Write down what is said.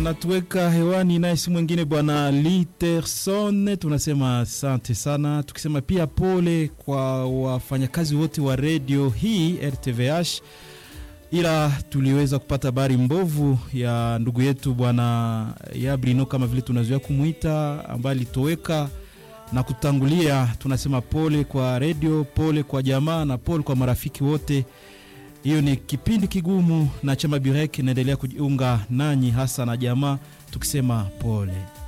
anatuweka hewani naye si mwingine bwana Literson. Tunasema asante sana, tukisema pia pole kwa wafanyakazi wote wa redio hii RTVH, ila tuliweza kupata habari mbovu ya ndugu yetu bwana Yabrino kama vile tunazoea kumwita, ambaye alitoweka na kutangulia. Tunasema pole kwa redio, pole kwa jamaa na pole kwa marafiki wote. Hiyo ni kipindi kigumu, na chama Burek inaendelea kujiunga nanyi hasa na jamaa, tukisema pole.